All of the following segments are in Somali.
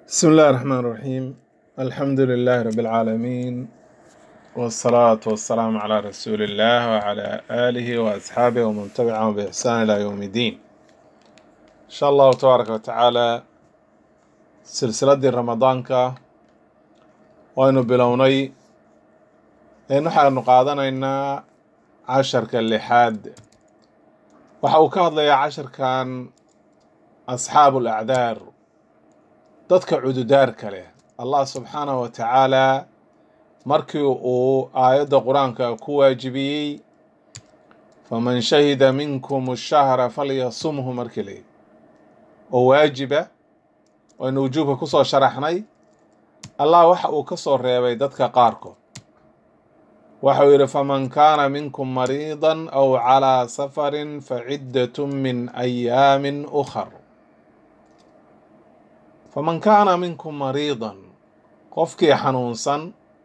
بسم الله الرحمن الرحيم الحمد لله رب العالمين والصلاة والسلام على رسول الله وعلى آله وأصحابه ومن تبعهم بإحسان إلى يوم الدين إن شاء الله تبارك وتعالى سلسلة رمضان وأنه بلوني إنه حان قادنا عشر كاللحاد وحاوكاد لي عشر كان أصحاب الأعذار dadka cududaarka leh allah subxaanahu wa tacaalaa markii uu aayadda qur-aanka ku waajibiyey faman shahida minkum shahra falyasumhu markii la yidhi oo waajiba waynu wujuubka kusoo sharaxnay allah waxa uu ka soo reebay dadka qaarkood waxau yidhi faman kaana minkum mariidan aw calaa safarin faciddatun min ayaamin ukhar faman kaana minkum mariidan qofkii xanuunsan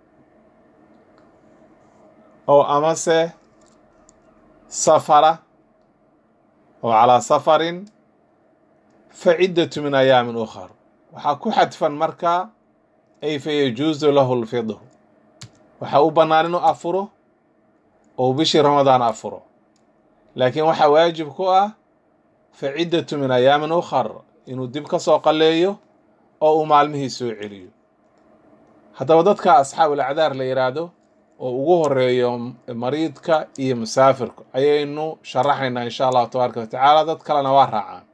oo amase safara oo calaa safarin fa ciddatu min ayaamin ukhar waxaa ku xadfan markaa ay fa yajuusu lahu lfidru waxaa u bannaan inuu afuro oo bishii ramadaan afuro laakiin waxaa waajib ku ah fa ciddatu min ayaamin ukhar inuu dib ka soo qalleeyo oo uu maalmihii soo celiyo haddaba dadka asxaabul acdaar la yidhaahdo oo ugu horeeyo mariidka iyo musaafirka ayaynu sharaxaynaa insha allahu tabaaraka wa tacaala dad kalena waa raacaan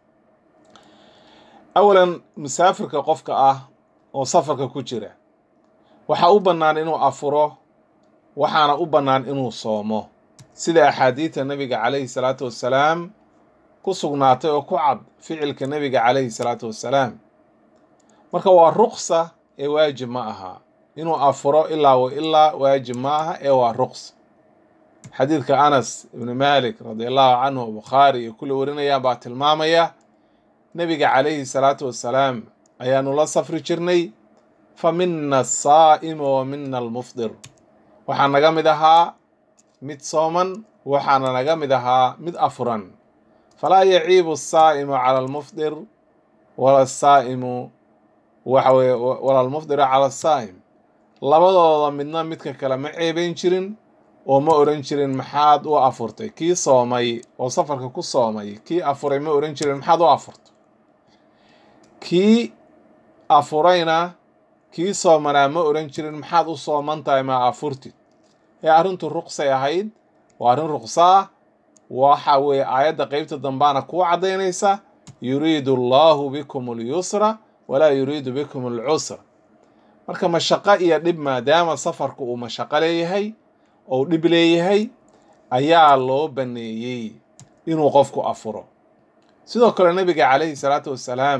awalan musaafirka qofka ah oo safarka ku jira waxaa u bannaan inuu afuro waxaana u bannaan inuu soomo sida axaadiidta nebiga calayhi salaatu wassalaam ku sugnaatay oo ku cad ficilka nebiga calayhi salaatu wassalaam marka waa ruqsa ee waajib ma aha inuu afuro ilaa wa ilaa waajib ma aha ee waa ruqsa xadiidka anas ibni malik radi allahu canhu bukhaari iyo kulli warinayaan baa tilmaamaya nebiga calayhi salaatu wassalaam ayaanu la safri jirnay fa mina asaa'imu wa mina almufdir waxaa naga mid ahaa mid sooman waxaana naga mid ahaa mid afuran falaa yaciibu asaa'imu cala almufdir wala asaa'imu waxa weye wala almufdiru cala asaa'im labadooda midna midka kale ma ceebayn jirin oo ma oran jirin maxaad u afurtay kii soomay oo safarka ku soomay kii afuray ma oran jirin maxaad u afurtay kii afurayna kii soomanaa ma oran jirin maxaad u sooman tahay ma afurtid ee arrintu ruqsay ahayd waa arrin ruqsa ah waxa weeye aayadda qeybta dambaana kuu caddaynaysa yuriidu allahu bikum alyusra walaa yuriidu bikum alcusra marka mashaqo iyo dhib maadaama safarku uu mashaqo leeyahay ou dhib leeyahay ayaa loo banneeyey inuu qofku afuro sidoo kale nebiga calayhi salaatu wassalaam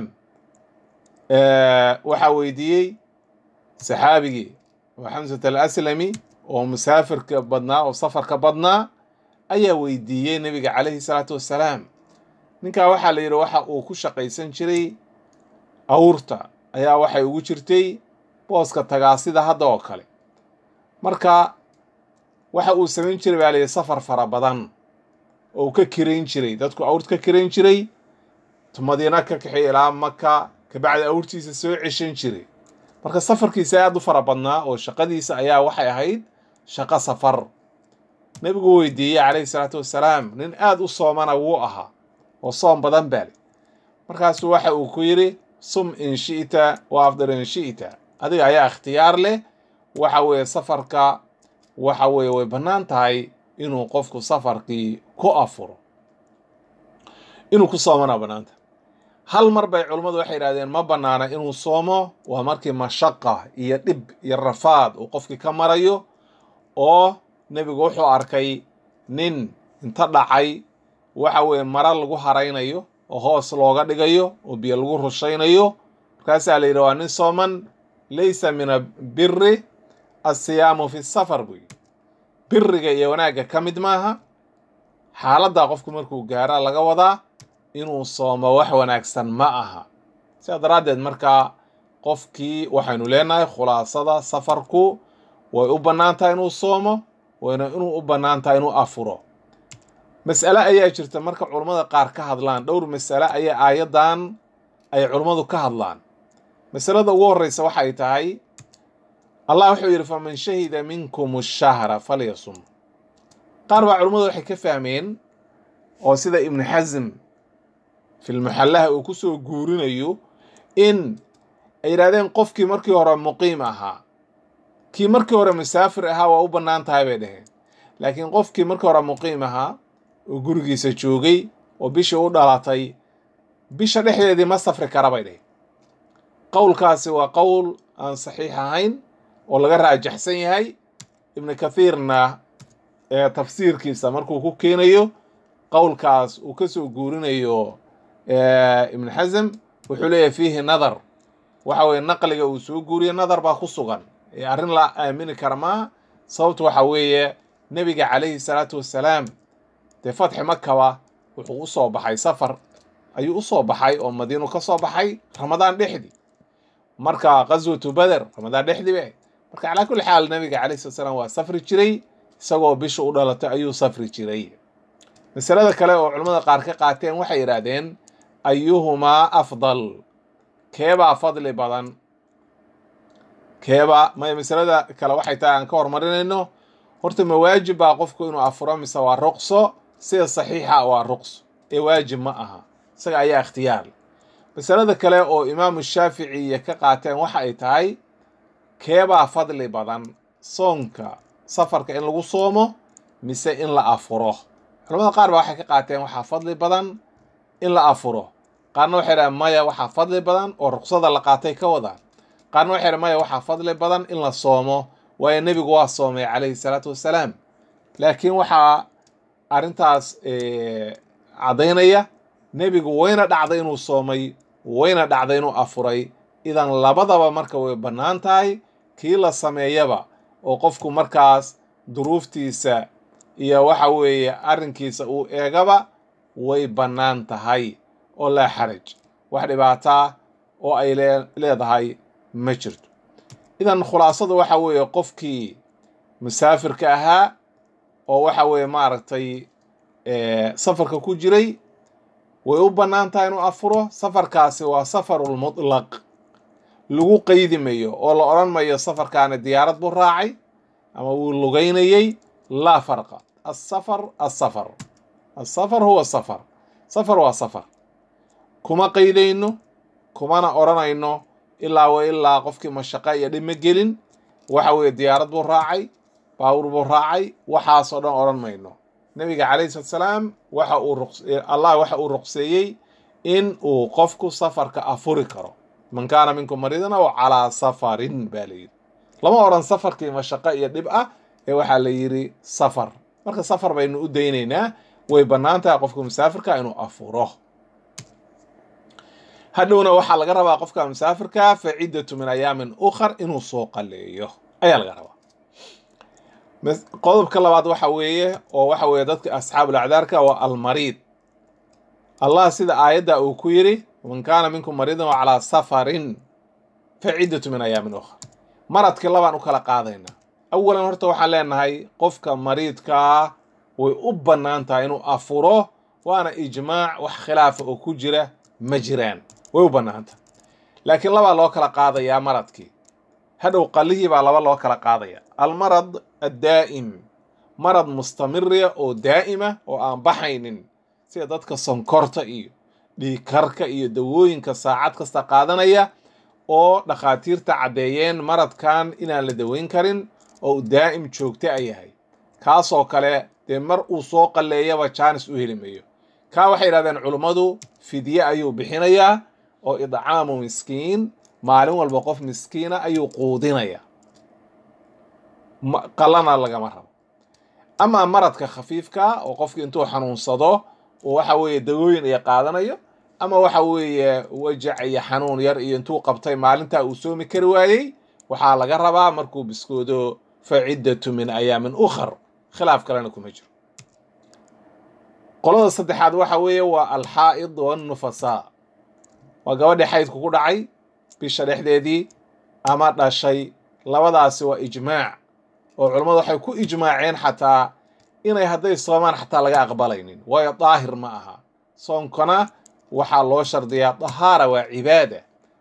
waxaa weydiiyey saxaabigii oo xamsat al aslami oo musaafirka badnaa oo safarka badnaa ayaa weydiiyey nebiga calayhi salaatu wassalaam ninkaa waxaa la yidhi waxa uu ku shaqaysan jiray awrta ayaa waxay ugu jirtay booska tagaasida hadda oo kale marka waxa uu samayn jiray baa layidhi safar fara badan oo uu ka kirayn jiray dadku awrt ka kirayn jiray madiina ka kaxay ilaa maka kabacdi awrtiisa soo ceshan jiray marka safarkiisa aad u fara badnaa oo shaqadiisa ayaa waxay ahayd shaqo safar nebigu weydiiyey calayhi salaatu wassalaam nin aada u soomana wuu ahaa oo soom badan baale markaasu waxa uu ku yidhi sum in shi'ta wa afdir in shi'ta adiga ayaa ikhtiyaar leh waxa weeye safarka waxa weeye way bannaan tahay inuu qofku safarkii ku afuro inuu ku soomana bannaanta hal mar bay culummadu waxay yidhahdeen ma bannaana inuu soomo waa markii mashaqa iyo dhib iyo rafaad uu qofkii ka marayo oo nebigu wuxuu arkay nin inta dhacay waxa weeye mara lagu haraynayo oo hoos looga dhigayo oo biyo lagu rushaynayo markaasaa la yidhi waa nin sooman laysa min abiri assiyaamu fi safar buu yidhi biriga iyo wanaagga ka mid maaha xaaladdaa qofku markuu gaara laga wadaa inuu soomo wax wanaagsan ma aha sidaa daraaddeed markaa qofkii waxaynu leenahay khulaasada safarku way u bannaan tahay inuu soomo wayna inuu u bannaan tahay inuu afuro mas'ale ayaa jirta marka culummada qaar ka hadlaan dhowr mas'ale ayaa aayaddan ay culummadu ka hadlaan masalada ugu horreysa waxay tahay allah wuxuu yidhi faman shahida minkum ashahra falyasum qaar baa culummadu waxay ka fahmeen oo sida ibnu xasm filmuxallaha uu kusoo guurinayo in ay yidhahdeen qofkii markii hore muqiim ahaa kii markii hore musaafir ahaa waa u bannaan tahay bay dhaheen laakiin qofkii markii hore muqiim ahaa oo gurigiisa joogay oo bishii u dhalatay bisha dhexdeedii ma safri kara bay dhaheen qowlkaasi waa qowl aan saxiix ahayn oo laga raajaxsan yahay ibnu kathiirna ee tafsiirkiisa markuu ku keenayo qowlkaas uu ka soo guurinayo ibnu xasm wuxuu leeyahay fiihi nadar waxa weye naqliga uu soo guuriyo nadar baa ku sugan ee arrin la aamini kara maa sababtu waxa weeye nebiga calayhi salaatu wassalaam dee fatxi makaba wuxuu u soo baxay safar ayuu u soo baxay oo madiinu ka soo baxay ramadaan dhexdii marka qaswatu beder ramadaan dhexdii be marka calaa kulli xaal nebiga calayhi salatu salaam waa safri jiray isagoo bisha u dhalatay ayuu safri jiray masalada kale oo culimmada qaar ka qaateen waxay yidhaahdeen ayuhumaa afdal keebaa fadli badan keebaa may masalada kale waxay tahay aan ka hormarinayno horta ma waajib baa qofku inuu afuro mise waa ruqso sida saxiixa waa ruqso ee waajib ma aha isaga ayaa ikhtiyaar masalada kale oo imaamu shaaficiya ka qaateen waxa ay tahay keebaa fadli badan soonka safarka in lagu soomo mise in la afuro culamada qaar baa waxay ka qaateen waxaa fadli badan in la afuro qaarna waxay dhahen maya waxaa fadli badan oo ruqsada la qaatay ka wadaan qaarna waxay dhahen maya waxaa fadli badan in la soomo waayo nebigu waa soomay calayhi salaatu wassalaam laakiin waxaa arrintaas caddaynaya nebigu wayna dhacday inuu soomay wayna dhacday inuu afuray idan labadaba marka way bannaan tahay kii la sameeyaba oo qofku markaas duruuftiisa iyo waxa weeye arrinkiisa uu eegaba way bannaan tahay oo laa xaraj wax dhibaataa oo ay leedahay ma jirto idan khulaasadu waxa weeye qofkii musaafirka ahaa oo waxa weeye maaragtay safarka ku jiray way u bannaan tahay inuu afuro safarkaasi waa safarulmutlaq lagu qeydi mayo oo la odhan mayo safarkaani diyaarad buu raacay ama wuu lugaynayey laa farqa asafar asafar asafar huwa safar safar waa safar kuma qeydayno kumana odhanayno ilaa wa ilaa qofkii mashaqa iyo dhib ma gelin waxa weeye diyaarad buu raacay baawur buu raacay waxaasoo dhan odhan mayno nebiga calayhi salatu salaam waxa uu allah waxa uu ruqseeyey in uu qofku safarka afuri karo man kaana minkum mariidan aw calaa safarin baa la yidhi lama odhan safarkii mashaqo iyo dhib ah ee waxaa la yidhi safar marka safar baynu u daynaynaa way bannaan tahay qofka musaafirka inuu afuro hadhowna waxaa laga rabaa qofka musaafirka fa ciddatu min ayaamin ukhar inuu soo qaleeyo ayaa laga rabaa qodobka labaad waxa weeye oo waxa weeye dadka asxaabul acdaarka waa almariid allah sida aayadda uu ku yidhi man kaana minkum mariidan wa calaa safarin fa ciddatu min ayaamin ukhar maradkii labaan u kala qaadaynaa awalan horta waxaan leenahay qofka mariidkaa way u bannaan tahay inuu afuro waana ijmaac wax khilaafa oo ku jira ma jiraan way u bannaanta laakiin labaa loo kala qaadayaa maradkii hadhow qalihii baa laba loo kala qaadaya almarad addaa'im marad mustamiriya oo daa'ima oo aan baxaynin sida dadka sonkorta iyo dhiigkarka iyo dawooyinka saacad kasta qaadanaya oo dhakhaatiirta caddeeyeen maradkan inaan la daweyn karin oo uu daa'im joogta a yahay kaasoo kale dee mar uu soo qalleeyaba jaanis u heli mayo kaa waxay yidhahdeen culummadu fidye ayuu bixinayaa oo idcaamu miskiin maalin walba qof miskiina ayuu quudinaya qalana lagama rabo amaa maradka khafiifka oo qofki intuu xanuunsado oo waxa weeye dawooyin iyo qaadanayo ama waxa weeye wajac iyo xanuun yar iyo intuu qabtay maalintaa uu soomi kari waayey waxaa laga rabaa markuu biskoodo fa ciddatu min ayaamin ukhar khilaaf kalena kuma jiro qolada saddexaad waxa weeye waa alxaa'id wannufasaa waa gabadhii xaydku ku dhacay bisha dhexdeedii ama dhashay labadaasi waa ijmaac oo culammadu waxay ku ijmaaceen xataa inay hadday soomaan xataa laga aqbalaynin waayo daahir ma aha soonkana waxaa loo shardiyaa dahaara waa cibaada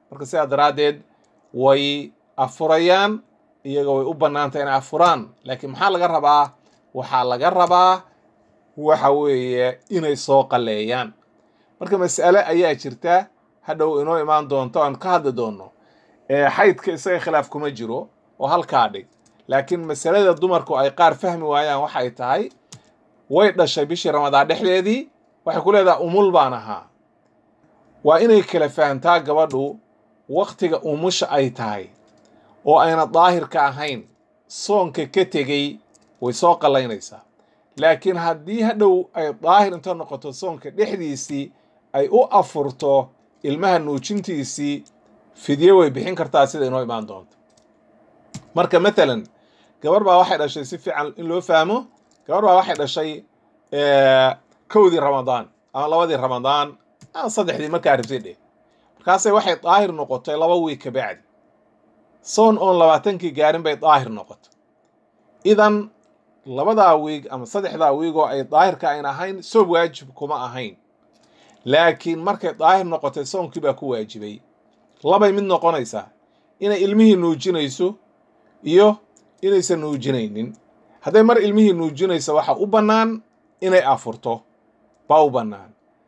marka sidaa daraaddeed way afurayaan iyaga way u bannaantay inay afuraan laakiin maxaa laga rabaa waxaa laga rabaa waxa weeye inay soo qalleeyaan marka mas'ale ayaa jirta hadhow inoo imaan doonto aan ka hadli doonno xaydka isaga khilaaf kuma jiro oo halkaa dhig laakiin masalada dumarku ay qaar fahmi waayaan waxay tahay way dhashay bishii ramadaan dhexdeedii waxay ku leedahay umul baan ahaa waa inay kala fahamtaa gabadhu waktiga umusha ay tahay oo ayna daahirka ahayn soonka ka tegey way soo qallaynaysaa laakiin haddii hadhow ay daahir inta noqoto soonka dhexdiisii ay u afurto ilmaha nuujintiisii fidye way bixin kartaa sida inoo imaan doonto marka matalan gabar baa waxay dhashay si fiican in loo fahmo gabar baa waxay dhashay kowdii ramadaan ama labadii ramadaan ama saddexdii markaa rabtay dheh markaasay waxay daahir noqotay laba wiig ka bacdi soon oon labaatankii gaarin bay daahir noqotay idan labadaa wiig ama saddexdaa wiig oo ay daahirka ayn ahayn soob waajib kuma ahayn laakiin markay daahir noqotay soonkii baa ku waajibay labay mid noqonaysaa inay ilmihii nuujinayso iyo inaysan nuujinaynin hadday mar ilmihii nuujinayso waxa u bannaan inay afurto baa u bannaan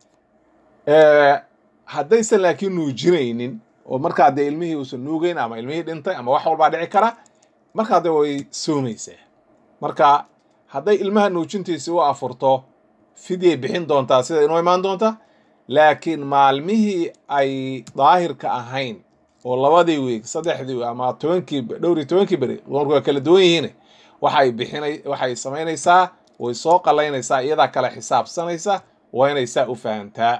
haddaysan laakiin nuujinaynin oo markaa dee ilmihii uusan nuugeyn ama ilmihii dhintay ama wax walbaa dhici kara markaa dee way soomaysaa marka hadday ilmaha nuujintiisi u afurto fidyay bixin doontaa sida inoo imaan doonta laakiin maalmihii ay daahirka ahayn oo labadii wiig saddexdii ama tobankii dhowr iyo tobankii beri dumarku waa kala duwan yihiin waxay bixinay waxay samaynaysaa way soo qallaynaysaa iyadaa kale xisaabsanaysa waa inay saa u fahantaa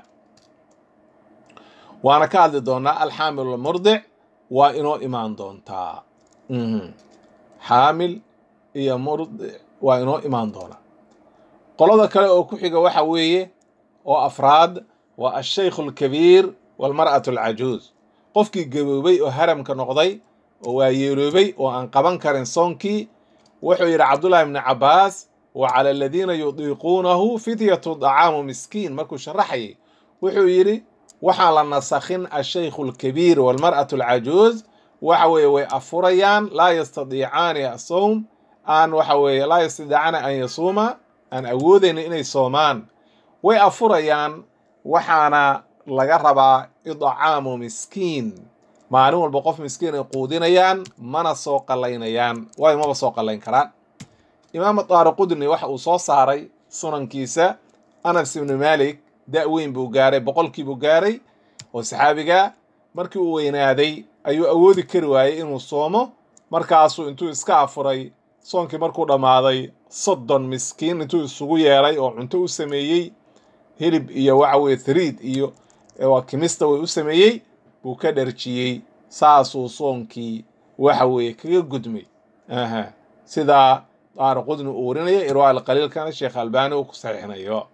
waana ka hadli doonaa alxaamil walmurdic waa inoo imaan doontaa xaamil iyo murdic waa inoo imaan doonaa qolada kale oo ku xiga waxa weeye oo afraad waa ashaykhu alkabiir walmar'atu alcajuuz qofkii gaboobay oo haramka noqday oo waa yeeloobay oo aan qaban karin soonkii wuxuu yidhi cabdullahi ibni cabbaas wa cala aladiina yudiiquunahu fidyatu dacaamu miskiin markuu sharaxayay wuxuu yidhi waxaan la nasakhin ashaykhu alkabiir walmar'atu alcajuuz waxa weeye way afurayaan laa yastadiicaani asowm aan waxa weeye laa yastadiicaani an yasuuma aan awoodaynin inay soomaan way afurayaan waxaana laga rabaa idcaamu miskiin maalin walba qof miskiin ay quudinayaan mana soo qallaynayaan waayo maba soo qallayn karaan imaam daari qudni waxa uu soo saaray sunankiisa anas ibni malik da' weyn buu gaaray boqolkii buu gaaray oo saxaabiga markii uu weynaaday ayuu awoodi kari waayey inuu soomo markaasuu intuu iska afuray soonkii markuu dhammaaday soddon miskiin intuu isugu yeeray oo cunto u sameeyey hilib iyo waxa weye thariid iyo waa kimista way u sameeyey buu ka dharjiyey saasuu soonkii waxa weeye kaga gudmay aha sidaa daara qudni uu warinaya irwaa alqaliilkana sheekh albani uu ku saxiixinayo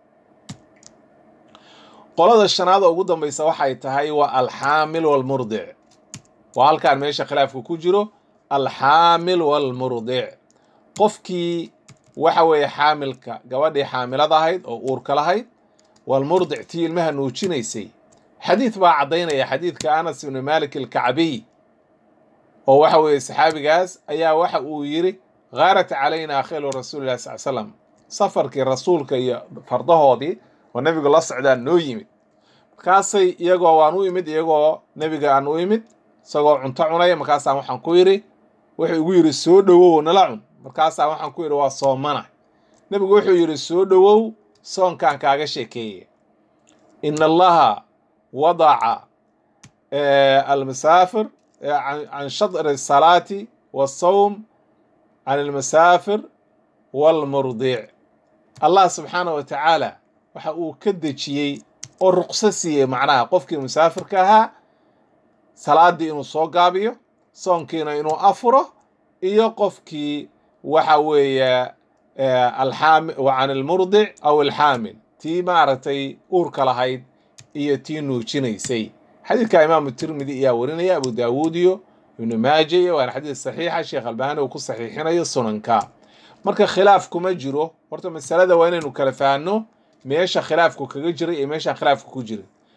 qolada shanaad oo ugu dambaysa waxay tahay waa alxaamil walmurdic waa halkaan meesha khilaafka ku jiro alxaamil walmurdic qofkii waxa weeye xaamilka gabadhii xaamilada ahayd oo uurka lahayd walmurdic tii ilmaha nuujinaysay xadiid baa caddaynaya xadiidka anas ibni malik alkacbiy oo waxa weeye saxaabigaas ayaa waxa uu yidhi khaarat calayna khilu rasuulillahi sal slam safarkii rasuulka iyo fardahoodii oo nebigu la socdaa noo yimid markaasay iyagoo waan u imid iyagoo nebiga aan u imid isagoo cunto cunaya markaasaan waxaan ku yidhi wuxuu igu yidhi soo dhowow nala cun markaasaan waxaan ku yidhi waa soomana nebigu wuxuu yidhi soo dhowow soonkaan kaaga sheekeeye in allaha wadaca almasaafir can shadri asalaati waasawm can almasaafir walmurdic allah subxaanah wa tacaala waxa uu ka dejiyey oo ruqso siiyey macnaha qofkii musaafirka ahaa salaaddii inuu soo gaabiyo soonkiina inuu afuro iyo qofkii waxa weeye alxaami can almurdic aw alxaamil tii maaragtay uurka lahayd iyo tii nuujinaysay xadiidka imaamu tirmidi ayaa warinaya abu daawuud iyo ibnu maaja iyo waana xadiid saxiixa sheekh albani uu ku saxiixinayo sunanka marka khilaaf kuma jiro horta masalada waa inaynu kala fahanno meesha khilaafku kaga jiray iyo meeshaan khilaafku ku jirin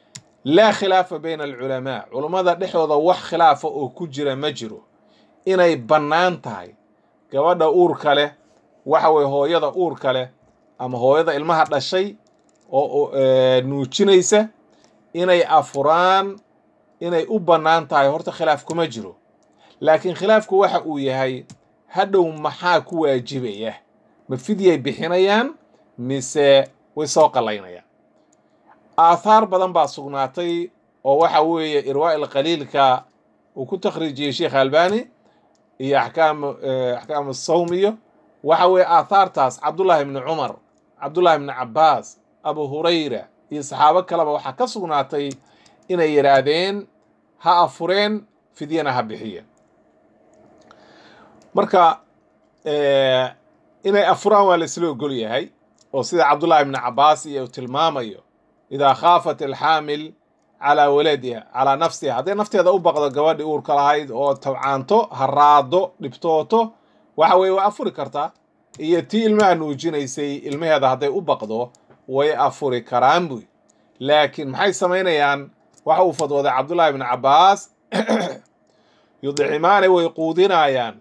laa khilaafa bayna alculamaa culummada dhexdooda wax khilaafa oo ku jira ma jiro inay bannaan tahay gabadha uurka leh waxa weye hooyada uurka leh ama hooyada ilmaha dhashay oo nuujinaysa inay afuraan inay u bannaan tahay horta khilaaf kuma jiro laakiin khilaafku waxa uu yahay hadhow maxaa ku waajibaya ma fidyay bixinayaan mise way soo qallaynayaan aathaar badan baa sugnaatay oo waxa weeye irwaa'il qaliilka uu ku takhriijiyey sheekh albani iyo axkaam axkaamu sawm iyo waxa weeye aathaartaas cabdullaahi ibni cumar cabdullaahi ibni cabbaas abu hurayra iyo saxaabo kaleba waxaa ka sugnaatay inay yidhaahdeen ha afureen fidyana ha bixiyeen marka inay afuraan waa laisla ogol yahay oo sida cabdullaahi ibni cabbaas iyo uu tilmaamayo idaa khaafat alxaamil calaa waladiha calaa nafsiha hadday nafteeda u baqdo gabadhi uurka lahayd oo tabcaanto haraado dhibtooto waxa weye waa afuri kartaa iyo tii ilmaha nuujinaysay ilmaheeda hadday u baqdo way afuri karaan buy laakiin maxay samaynayaan waxa uu fadwooday cabdullaahi ibni cabbaas yudcimaani way quudinayaan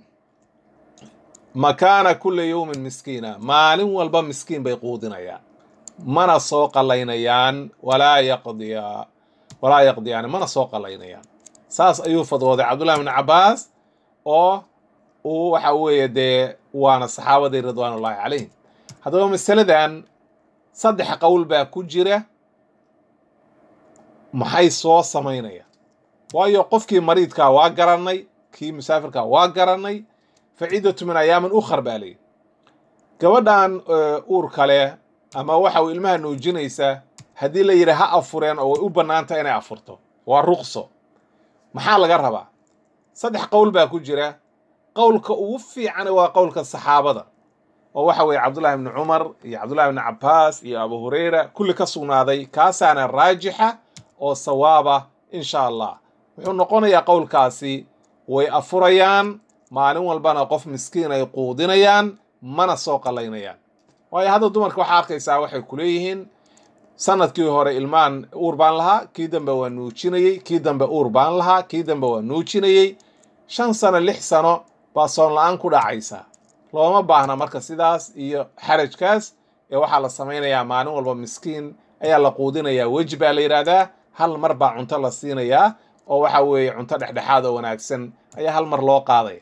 makaana kulli yowmin miskiina maalin walba miskiin bay quudinayaan mana soo qallaynayaan walaa yaqdiya walaa yaqdiyaani mana soo qallaynayaan saas ayuu fadwooday cabdullahi ibni cabbaas oo uu waxa weeye dee waana saxaabadii ridwaanullaahi calayhim haddaba masaladan saddex qowl baa ku jira maxay soo samaynayaan waayo qofkii mariidkaa waa garannay kii musaafirkaa waa garannay faciidatu min ayaamin ukhar baa layidhi gabadhan uur kale ama waxa uu ilmaha nuujinaysa haddii la yidhi ha afureen oo way u bannaantahay inay afurto waa ruqso maxaa laga rabaa saddex qowl baa ku jira qowlka ugu fiican waa qowlka saxaabada oo waxa weeye cabdullahi ibni cumar iyo cabdullahi ibni cabbaas iyo abu hurayra kulli ka sugnaaday kaasaana raajixa oo sawaaba insha allah wuxuu noqonayaa qowlkaasi way afurayaan maalin walbana qof miskiin ay quudinayaan mana soo qallaynayaan waayo hadda dumarka waxaa arkaysaa waxay ku leeyihiin sanadkii hore ilmaan uur baan lahaa kii dambe waa nuujinayey kii dambe uur baan lahaa kii dambe waa nuujinayey shan sano lix sano baa soon la-aan ku dhacaysa looma baahna marka sidaas iyo xarajkaas ee waxaa la samaynayaa maalin walba miskiin ayaa la quudinayaa weji baa la yidhaahdaa hal mar baa cunto la siinayaa oo waxa weeye cunto dhexdhexaad oo wanaagsan ayaa hal mar loo qaadaya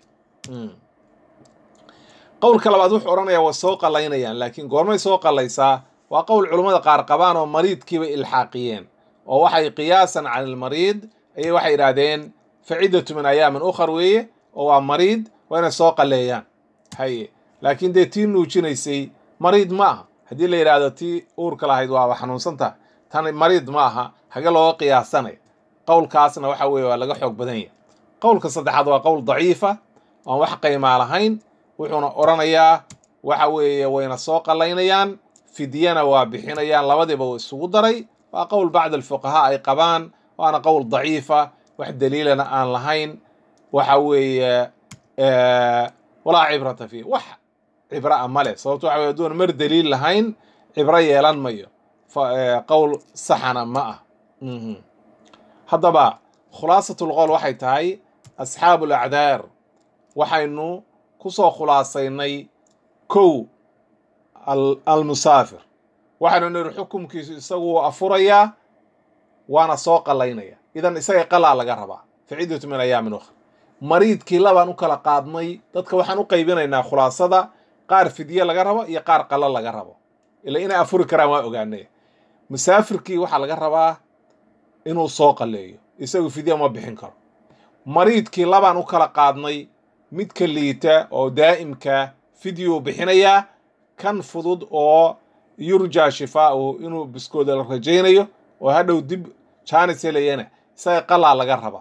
qowlka labaad wuxuu odhanayaa waa soo qallaynayaan laakiin goormay soo qallaysaa waa qowl culummada qaar qabaan oo mariidkiiba ilxaaqiyeen oo waxay qiyaasan cala almariid ayay waxay yidhaahdeen faciddatu min ayaamin ukhar weeye oo waa mariid waa inay soo qalleeyaan haye laakiin dee tii nuujinaysay mariid ma aha haddii la yidhaahdo tii uurka lahayd waaba xanuunsantaha tan mariid ma aha hage looga qiyaasanaya qowlkaasna waxa weeye waa laga xoog badan yahay qowlka saddexaad waa qowl daciifa oan wax qaymaa lahayn wuxuuna odhanayaa waxa weeye wayna soo qallaynayaan fidyana waa bixinayaan labadiiba uu isugu daray waa qowl bacd alfuqahaa ay qabaan waana qowl daciifa wax daliilana aan lahayn waxa weeye walaa cibrata fiih wax cibra a male sababto waxa weye aduun mar daliil lahayn cibro yeelan mayo qowl saxana ma ah haddaba khulaasatlqowl waxay tahay asxaabu alacdaar waxaynu kusoo khulaasaynay kow almusaafir waxaynu nidhi xukumkiisu isagu wuu afurayaa waana soo qallaynaya idan isaga qalaa laga rabaa faciddatu min ayaamin ukhra mariidkii labaan u kala qaadnay dadka waxaan u qaybinaynaa khulaasada qaar fidye laga rabo iyo qaar qalo laga rabo ila inay afuri karaan waa ogaanay musaafirkii waxaa laga rabaa inuu soo qalleeyo isagu fidye ma bixin karo mariidkii labaan u kala qaadnay midka liita oo daa'imka fidyuu bixinayaa kan fudud oo yurjaa shifaa'uhu inuu biskooda la rajaynayo oo hadhow dib jaanis helayana isaga qalaa laga raba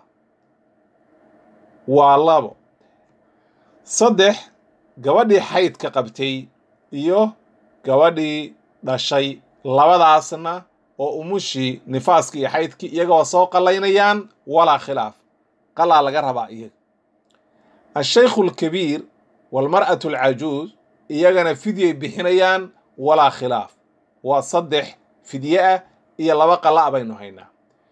waa labo saddex gabadhii xaydka qabtay iyo gabadhii dhashay labadaasna oo umushii nifaaskii iyo xaydkii iyagoo soo qallaynayaan walaa khilaaf qalaa laga rabaa iyaga ashaykhu alkabiir waalmar'atu alcajuuz iyagana fidyay bixinayaan walaa khilaaf waa saddex fidye ah iyo laba qala' baynu haynaa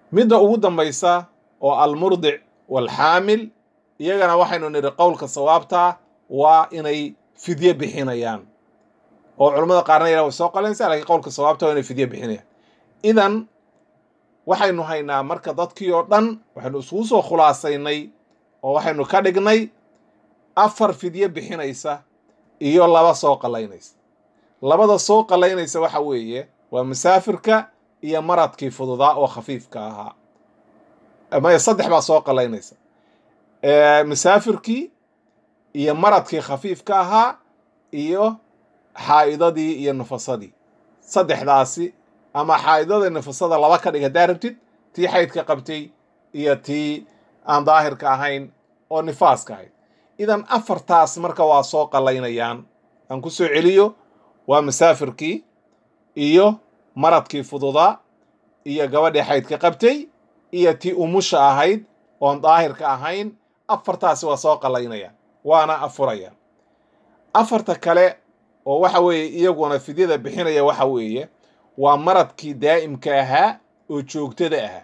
midda ugu dambaysa oo almurdic walxaamil iyagana waxaynu nidhi qowlka sawaabtaa waa inay fidye bixinayaan oo culammada qaarna yadhaha way soo qalanaysaa lakiin qowlka sawaabta waa inay fidye bixinayaan idan waxaynu haynaa marka dadkii oo dhan waxaynu isugu soo khulaasaynay oo waxaynu ka dhignay afar fidye bixinaysa iyo laba soo qalaynaysa labada soo qalaynaysa waxa weeye waa musaafirka iyo maradkii fududaa oo khafiifka ahaa maya saddex baa soo qalaynaysa musaafirkii iyo maradkii khafiifka ahaa iyo xaa'idadii iyo nufasadii saddexdaasi ama xaa'idada nufasada laba ka dhig haddaa rabtid tii xaydka qabtay iyo tii aan daahirka ahayn oo nifaaska ahayd idan afartaas marka waa soo qalaynayaan aan ku soo celiyo waa musaafirkii iyo maradkii fududaa iyo gabadhii xaydka qabtay iyo tii umusha ahayd oon daahirka ahayn afartaasi waa soo qalaynayaan waana afurayaan afarta kale oo waxa weeye iyaguna fidyada bixinaya waxa weeye waa maradkii daa'imka ahaa oo joogtada ahaa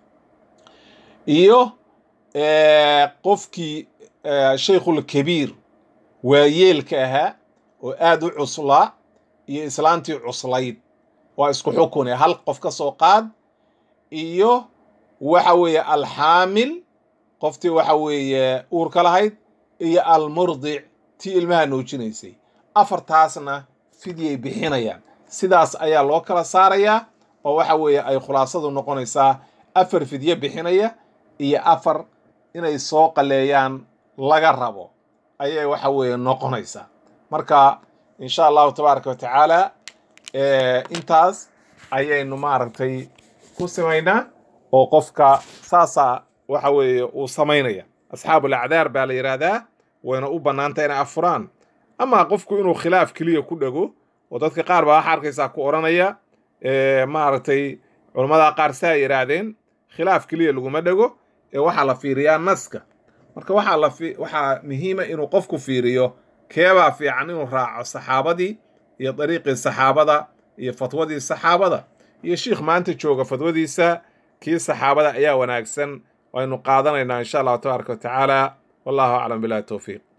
iyo qofkii shaykhulkabiir waayeelka ahaa oo aada u cuslaa iyo islaantii cuslayd waa isku xukune hal qof ka soo qaad iyo waxa weeye alxaamil qoftii waxa weeye uurka lahayd iyo almurdic tii ilmaha nuujinaysay afartaasna fidyay bixinayaan sidaas ayaa loo kala saarayaa oo waxa weeye ay khulaasadu noqonaysaa afar fidye bixinaya iyo afar inay soo qaleeyaan laga rabo ayay waxa weeye noqonaysaa marka insha allahu tabaaraka wa tacaala intaas ayaynu maaragtay ku samaynaa oo qofka saasaa waxa weeye uu samaynaya asxaabul acdaar baa la yidhaahdaa wayna u bannaantay inay afuraan amaa qofku inuu khilaaf keliya ku dhego oo dadka qaar baa waxa arkaysaa ku odhanaya maaragtay culammada qaar saa yidhaahdeen khilaaf keliya laguma dhego ee waxaa la fiiriyaa naska marka waxaa la waxaa muhiima inuu qofku fiiriyo keebaa fiican inuu raaco saxaabadii iyo dariiqii saxaabada iyo fatwadii saxaabada iyo shiikh maanta jooga fatwadiisa kii saxaabada ayaa wanaagsan waynu qaadanaynaa insha allahu tabaaraka wa tacaala wallahu aclam bilahi towfiiq